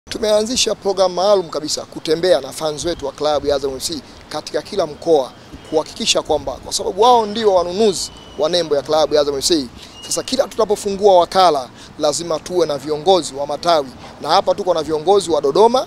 Tumeanzisha programu maalum kabisa kutembea na fans wetu wa klabu ya Azam FC katika kila mkoa kuhakikisha kwamba kwa sababu wao ndio wanunuzi wa nembo ya klabu ya Azam FC. Sasa kila tutapofungua wakala lazima tuwe na viongozi wa matawi, na hapa tuko na viongozi wa Dodoma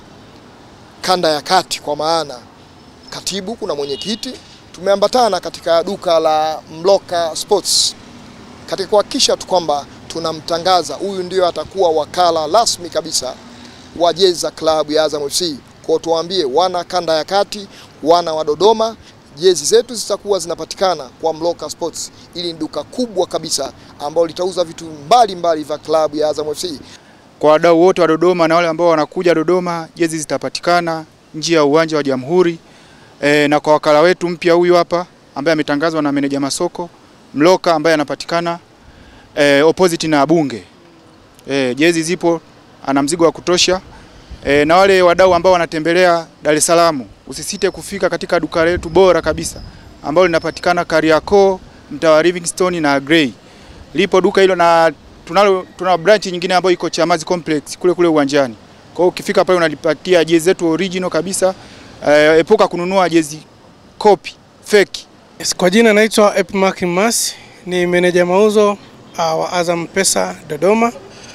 kanda ya kati, kwa maana katibu, kuna mwenyekiti. Tumeambatana katika duka la Mloka Sports katika kuhakikisha tu kwamba tunamtangaza huyu ndio atakuwa wakala rasmi kabisa wa jezi za klabu ya Azam FC. Kwa tuwaambie wana kanda ya kati, wana wa Dodoma, jezi zetu zitakuwa zinapatikana kwa Mloka Sports. Ili ni duka kubwa kabisa ambalo litauza vitu mbalimbali vya klabu ya Azam FC. Kwa wadau wote wa Dodoma na wale ambao wanakuja Dodoma, jezi zitapatikana nje ya uwanja wa Jamhuri. E, na kwa wakala wetu mpya huyu hapa ambaye ametangazwa na meneja masoko Mloka ambaye anapatikana e, opposite na Bunge. E, jezi zipo, ana mzigo wa kutosha. E, na wale wadau ambao wanatembelea Dar es Salaam usisite kufika katika duka letu bora kabisa ambalo linapatikana Kariakoo, mtaa wa Livingstone na Grey. Lipo duka hilo na tunalo tuna branch nyingine ambayo iko Chamazi Complex kule kule uwanjani. Kwa hiyo ukifika pale unalipatia jezi zetu original kabisa. E, epuka kununua jezi copy fake. Yes, kwa jina naitwa Epmark Mas, ni meneja mauzo uh, wa Azam Pesa Dodoma.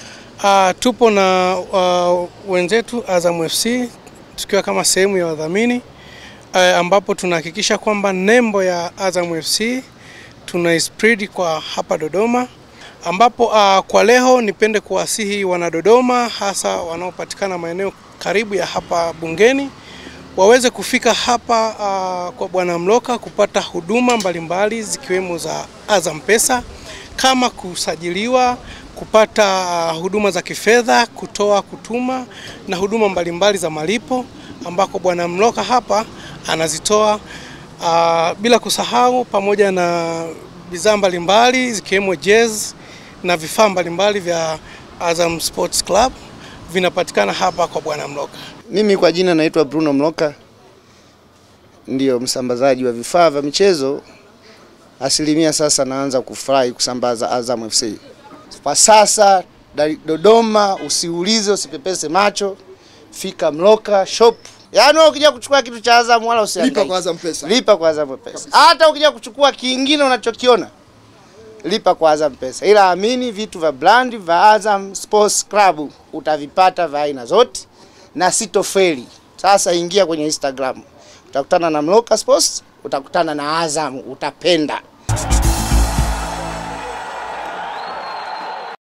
Uh, tupo na uh, wenzetu Azam FC tukiwa kama sehemu ya wadhamini uh, ambapo tunahakikisha kwamba nembo ya Azam FC tuna spread kwa hapa Dodoma ambapo uh, kwa leo nipende kuwasihi wana Dodoma hasa wanaopatikana maeneo karibu ya hapa bungeni waweze kufika hapa uh, kwa Bwana Mloka kupata huduma mbalimbali zikiwemo za Azam Pesa kama kusajiliwa, kupata uh, huduma za kifedha, kutoa, kutuma na huduma mbalimbali za malipo ambako Bwana Mloka hapa anazitoa uh, bila kusahau pamoja na bidhaa mbalimbali zikiwemo jezi na vifaa mbalimbali vya Azam Sports Club vinapatikana hapa kwa Bwana Mloka. Mimi kwa jina naitwa Bruno Mloka, ndio msambazaji wa vifaa vya michezo asilimia. Sasa naanza kufurahi kusambaza Azam FC kwa sasa Dodoma. Usiulize, usipepese macho, fika Mloka shop. Yaani wewe ukija kuchukua kitu cha Azam wala usihangaike, Lipa kwa Azam Pesa. lipa kwa Azam Pesa. Hata ukija kuchukua kingine unachokiona lipa kwa Azam Pesa, ila amini vitu vya brand vya Azam Sports Club utavipata vya aina zote na sitofeli. Sasa ingia kwenye Instagram, utakutana na Mloka Sports, utakutana na Azam, utapenda.